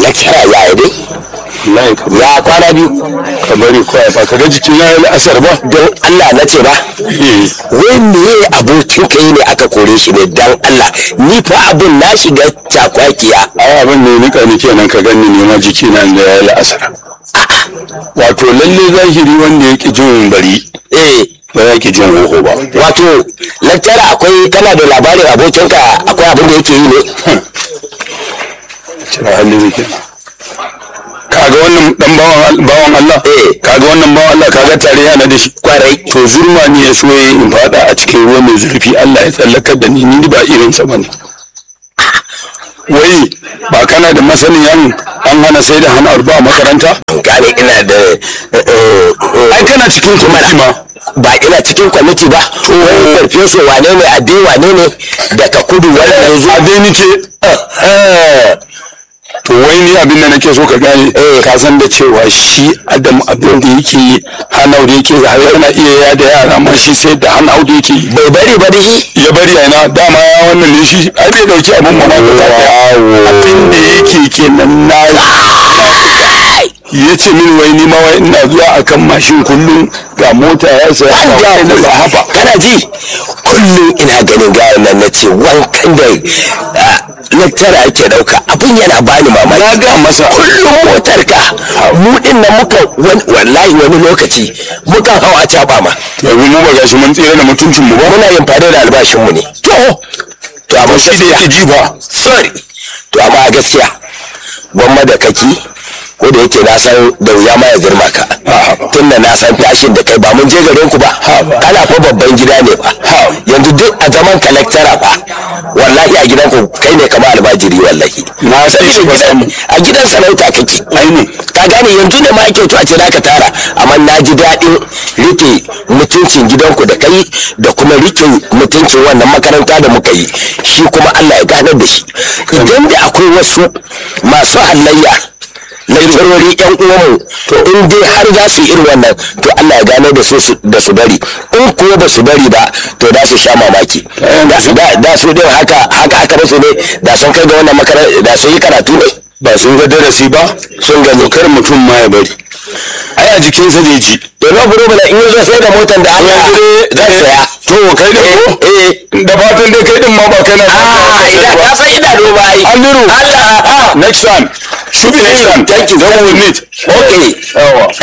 lecturer ya yi dai wallahi ka ya kwana biyu ka bari kawai ba ka ga jikin ya yi asar ba don Allah na ce ba eh wai me abokin kai ne aka kore shi ne dan Allah ni fa abin na shiga cakwakiya ai abin ne nika ni kenan ka gani ne ma jiki na da ya yi asar wato lalle zahiri wanda ya ki jin bari eh ba ya ki jin hoho ba wato lecturer akwai kana da labarin abokinka akwai abin da yake yi ne cira halin zai kenan kaga wannan dan bawan bawan Allah Eh. kaga wannan bawan Allah kaga tare yana da shi kwarai to zurma ne ya so ya in fada a cikin ruwa mai zurfi Allah ya tsallakar da ni ni ba irin sa bane wai ba kana da masaniyan an hana sai da hana ba a makaranta gane ina da eh, eh, ai kana cikin kwamiti ma ba ina cikin kwamiti ba wani farfeso wane ne abi wane ne daga kudu wannan zuwa a dai nike to wai ni abin da nake so ka gane ka san da cewa shi adam abin da yake yi hanau da yake har yana iya ya da yara ma shi sai da hanau da yake yi bai bari ba dai ya bari a ina dama ya wannan ne shi ai bai dauki abin mana da abin da yake kenan na ya ce min wai ni ma wai ina zuwa akan mashin kullum ga mota ya saya an ga ga wani ba haba kana ji kullum ina ganin gayan nan na ce wankan da lecturer ake dauka abin yana bani mamaki na ga masa kullum motar ka mu din nan muka wan- wallahi wani lokaci muka hau a caba ma yanzu mu ba gashi mun tsira da mutuncin mu ba muna yin fado da albashin mu ne to to amma shi da yake ji ba sorry to amma a gaskiya gwamma da kaki ko da yake na san da wuya ma ya girma ka tun da na san tashin da kai ba mun je garin ku ba kana fa babban gida ne ba yanzu duk a zaman kalektara ba wallahi a gidan ku kai ne kamar albajiri wallahi Na san shi ba gidan a gidan sarauta kake ai ne ka gane yanzu ne ma ake to a ce ka tara amma na ji daɗin rike mutuncin gidanku da kai da kuma rike mutuncin wannan makaranta da muka yi shi kuma Allah ya ganar da shi idan da akwai wasu masu halayya lakcarori yan uwanmu to in dai har za su yi irin wannan to Allah ya gano da su su- da su bari in kuwa ba su bari ba to da su sha mamaki da su da da su din haka haka aka musu ne da sun kai ga wannan makaranta da sun yi karatu ne ba sun ga darasi ba sun ga dokar mutum ma ya bari ai a jikinsa zai ji to na buru bala in yazo sai da motar da Allah zan saya to kai da ko eh da fatan dai kai din ma ba kai na ah idan ka san ina duba ai Halliru Allah ah next time should be next time Thank you. then we will meet okay yawa